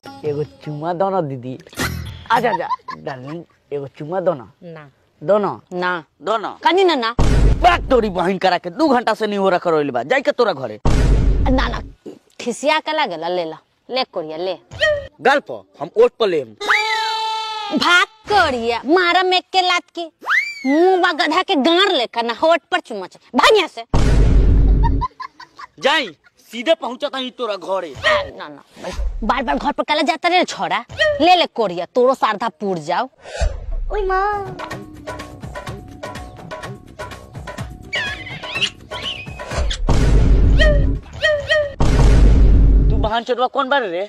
एगो चुमा दो ना दीदी आजा आजा डार्लिंग एगो चुमा दो ना ना दो ना ना दो ना कनी ना ना बात तोरी बहन करा के दू घंटा से नहीं हो रहा करोइल बा जाई के तोरा घरे ना ना खिसिया के लागेला ले ला ले कोरिया ले गाल पर हम ओट पर लेम भाग कोरिया मारा में के लात के मुंह बा गधा के गार लेकर ना होठ पर चुमा चे भाग यहाँ से जाई सीधे पहुंचा था तोरा घरे आ, ना ना बार बार घर पर कला जाता रे छोड़ा ले ले कोरिया तोरो सारधा पूर जाओ ओई माँ तू बहन चोटवा कौन बारे रे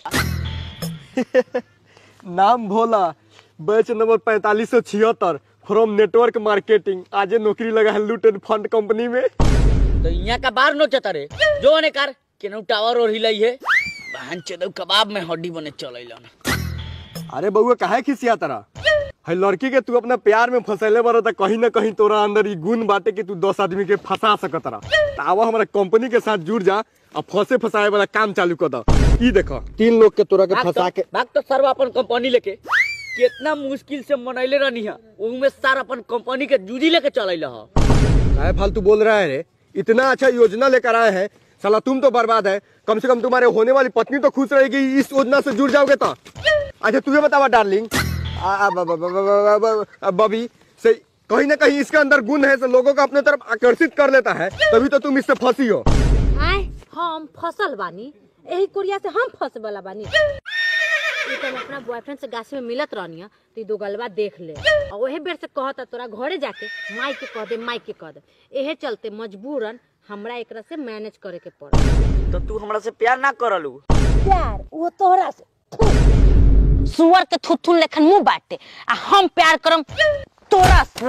नाम भोला बैच नंबर पैंतालीस सौ छिहत्तर फ्रॉम नेटवर्क मार्केटिंग आजे नौकरी लगा है लूट एंड फंड कंपनी में तो यहाँ का बाहर नोचता रे जो ने कार केनू टावर और हिलाई है बहन चोदव कबाब में हड्डी बने चलैलन अरे बउआ काहे खिसिया तरा है लड़की के तू अपना प्यार में फंसैले बारा त कहीं ना कहीं तोरा अंदर ई गुण बाटे कि तू दस आदमी के फंसा सकत रहा आवा हमारा कंपनी के साथ जुड़ जा और फंसे फंसाए वाला काम चालू कर द ई देखो तीन लोग के तोरा के भाग फंसा तो, के भाग तो सर अपन कंपनी लेके कितना मुश्किल से मनैले रहनी है उनमें सर अपन कंपनी के जूझी लेके चलैल ह काहे फालतू बोल रहा है रे इतना अच्छा योजना लेकर आए हैं साला तुम तो बर्बाद है कम से कम तुम्हारे होने वाली पत्नी तो खुश रहेगी इस योजना से जुड़ जाओगे तो अच्छा तुझे बतावा डार्लिंग आ- आ- ब- ब- ब- ब- ब- ब- बबी से कहीं ना कहीं इसके अंदर गुण है से लोगों को अपने तरफ आकर्षित कर लेता है तभी तो तुम इससे फंसी हो आय हम फसल बानी यही कोरिया से हम फंस वाला बानी ई तो हम अपना बॉयफ्रेंड से गाछी में मिलत रहनी है तो ई दो गलबा देख ले और वही बेर से कहता तोरा घरे जाके माई के कह दे माई के कह दे एहे चलते मजबूरन हमरा एकरा से मैनेज करे के पड़े तो तू हमरा से प्यार ना करलू प्यार वो तोहरा से सुअर के थुथुन लेखन मुंह बाटे आ हम प्यार करम तोरा से।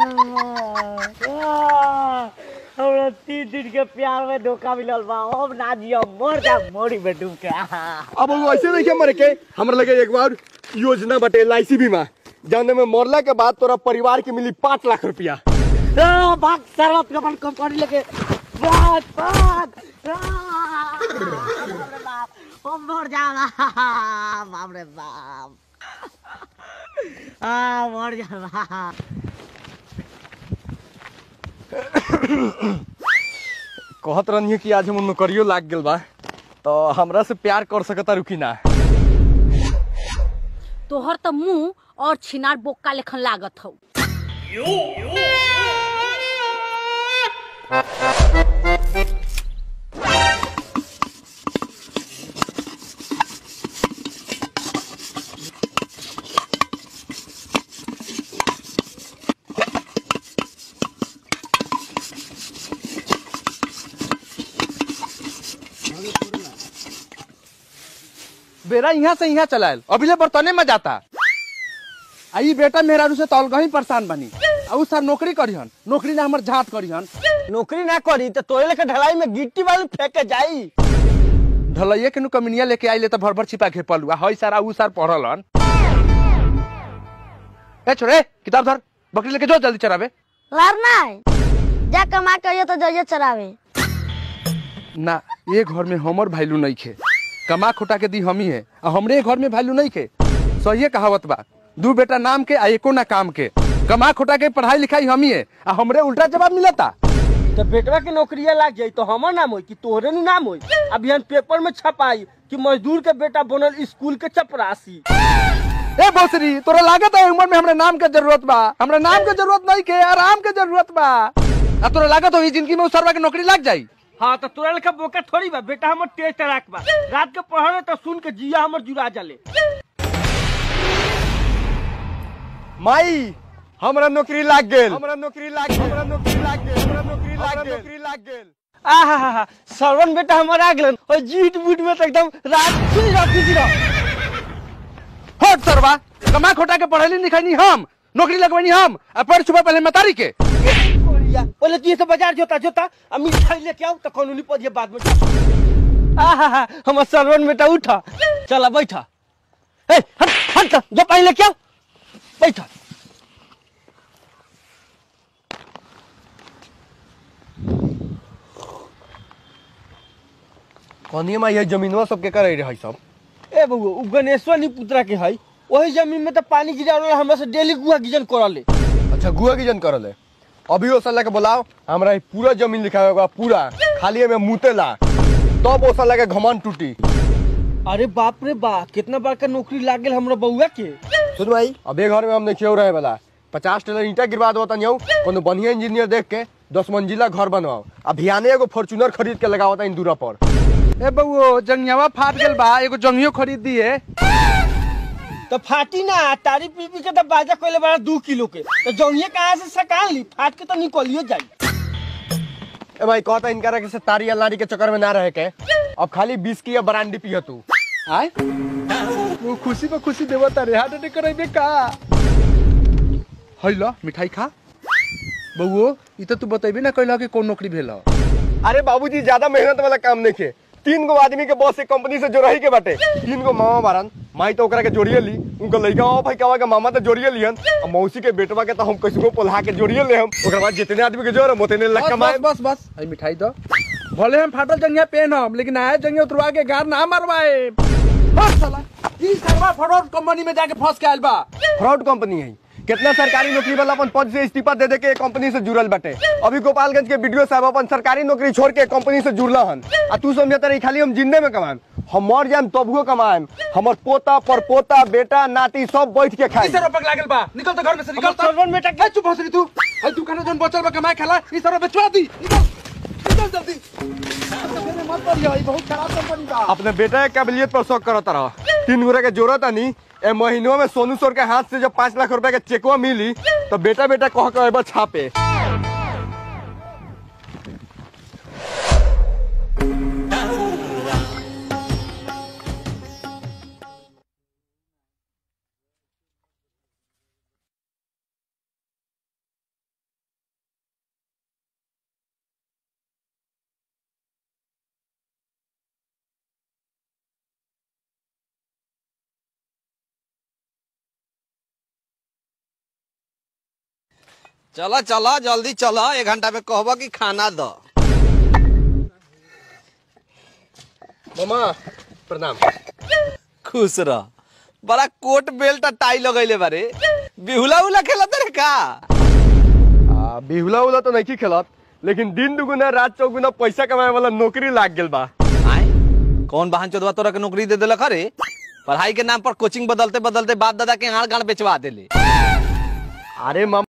हमरा तीन दिन के प्यार में धोखा मिलल बा हम ना जियो मर जा मोरी में डूब के अब वो ऐसे नहीं क्या मरे के हमरा लगे एक बार योजना बटे एल बीमा जाने में मरला के बाद तोरा परिवार के मिली पाँच लाख रुपया आ, भाग सर्वत अपन कंपनी लेके भाग भाग आ, बाप रे बाप हम मर जाएगा बाप रे बाप आ मर जा कहत रहनी कि आज हम नौकरियो लाग गेल बा तो हमरा से प्यार कर सकता रुकी ना तोहर तो मुंह और छिनार बोक्का लेखन लागत हौ बेरा यहाँ से यहाँ चलायल अभिले बर्तने में जाता आई बेटा मेहरारू से तौल परेशान बनी आ उ सर नौकरी करिहन नौकरी ना हमर झाट करिहन नौकरी ना करी तो तोरे लेके ढलाई में गिट्टी वाली फेंक के जाई ढलैया के नु कमिनिया लेके आइले त भर भर छिपा के पलुआ हई सारा उ सार पढ़लन ए छोरे किताब धर बकरी लेके जो जल्दी चरावे लड़ना है जा कमा के आइए तो जाइए चरावे ना ये घर में हमर वैल्यू नहीं खे कमा खोटा के दी हम ही है आ हमरे घर में वैल्यू नहीं खे सही कहावत बा दू बेटा नाम के आ एको ना काम के कमा खोटा के पढ़ाई लिखाई हम ही है आ हमरे उल्टा जवाब मिलता तो बेटवा के नौकरिया लाग जाई तो हमर नाम होई कि तोहरे नु नाम होई अभी हम पेपर में छपाई कि मजदूर के बेटा बनल स्कूल के चपरासी ए बौसरी तोरा लागत है उम्र में हमरा नाम के जरूरत बा हमरा नाम के जरूरत नहीं के आराम के जरूरत बा आ तोरा लागत हो जिंदगी में उसरवा के नौकरी लग जाई हाँ तो तोरा लेखा बोका थोड़ी बा बेटा हमर तेज तराक बा रात के पढ़े तो सुन के जिया हमर जुड़ा जाले माई हमरा नौकरी लाग गेल हमरा नौकरी लाग गेल हमरा नौकरी लाग गेल हमरा नौकरी लाग गेल नौकरी लाग गेल आहा सरवन बेटा हमर आ गेलन और जीट बूट में तो एकदम रात खुली रह खुली रह हट सरवा कमा खोटा के पढ़ैली लिखैनी हम नौकरी लगवैनी हम आ पढ़ छुपा पहले मतारी के कोरिया बोले तू ये सब बाजार जोता जोता अब मिठाई लेके आओ तो कानूनी पद बाद में आहा हमर सरवन बेटा उठा चला बैठा ए हट हट जो पानी लेके आओ बैठा कनिए माई है जमीनवा सबके करे रहे सब ए बउआ उ गणेश्वर नी पुत्रा के है वही जमीन में तो पानी गिरावला हमरा से डेली गुआ गिजन करले अच्छा गुआ की जन करल है अभी वो साला के बुलाओ हमरा ई पूरा जमीन लिखा होगा पूरा खाली में मुतेला तब वो साला के घमंड टूटी अरे बाप रे बा कितना बड़का नौकरी लाग गेल हमरा बउआ के सुन भाई अबे घर में हम नहीं रहे वाला पचास टेलर ईटा गिरवा दो तनियो कोनो बढ़िया इंजीनियर देख के दस मंजिला घर बनवाओ अभियाने एगो फॉर्चूनर खरीद के लगाओ इन दूरा पर ए बउओ जंगियावा फाट गेल बा एगो जंगियो खरीद दिए तो फाटी ना तारी पी पी के तो बाजा कोइले बड़ा दू किलो के तो जौनिए कहाँ से सकाल ली फाट के तो निकलियो जाई ए भाई कहता इनका रखे से तारी अल्लारी के चक्कर में ना रहे के अब खाली बीस की या ब्रांडी पियो तू आय वो खुशी पे खुशी देवा तारे हार्ट अटैक कराइबे का हैला मिठाई खा बउओ ई तो तू बतेबे ना कहला कि कौन नौकरी भेल ह। अरे बाबूजी ज्यादा मेहनत वाला काम नहीं खे तीन गो आदमी के बॉस से कंपनी से जोड़ही के बाटे तीन गो मामा बारन माई तो ओकरा के जोड़िए ली उनका लड़का ओ भाई कहवा के मामा तो जोड़िए लिहन और मौसी के बेटवा के तो हम कैसको पोल्हा के जोड़िए ले हम ओकरा बाद जितने आदमी के जोड़ उतने लग बस कमाए बस बस बस आई मिठाई दो भले हम फाटल जंगिया पहनम लेकिन आया जंगिया उतरवा के गार ना मरवाए बस साला ई सरवा फरोड कंपनी में जाके फंस के आइल बा फ्रॉड कंपनी है कितना सरकारी नौकरी वाला अपन पद से इस्तीफा दे दे के कंपनी से जुड़ल बाटे अभी गोपालगंज के वीडियो साहब अपन सरकारी नौकरी छोड़ के कंपनी से जुड़ल हन आ तू समझता रही खाली हम जिंदे में कमाएम हम मर जाएम तबुओ कमाएम हमर पोता परपोता बेटा नाती सब बैठ के खाई ई सरवा पगला गेल बा निकल तो घर में से निकल तो सरवन बेटा ए चुप हंसरी तू आई दुकान जोन बचल बा कमाए खाला ई सरवा बेचवा दी निकल निकल जल्दी मेरे मत पड़ियो ई बहुत खराब कंपनी बा अपने बेटा के काबिलियत पर शौक करत रह तीन गोरा के जोरत आनी ए महीनों में सोनू सोर के हाथ से जब पाँच लाख रुपए के चेकवा मिली तो बेटा बेटा कह के एबर छापे चलो चलो जल्दी चलो एक घंटा में कहबो कि खाना दो मामा प्रणाम खुश रह बड़ा कोट बेल्ट आ टाई लगैले बारे बिहुला उला खेलत रे का आ, बिहुला उला तो नहीं खेलत लेकिन दिन दुगुना रात चौगुना पैसा कमाए वाला नौकरी लाग गेल बा आय कौन बहन चोदवा तोरा के नौकरी दे देलक रे पढ़ाई के नाम पर कोचिंग बदलते बदलते बाप दादा के हाड़ गाड़ बेचवा देले अरे मामा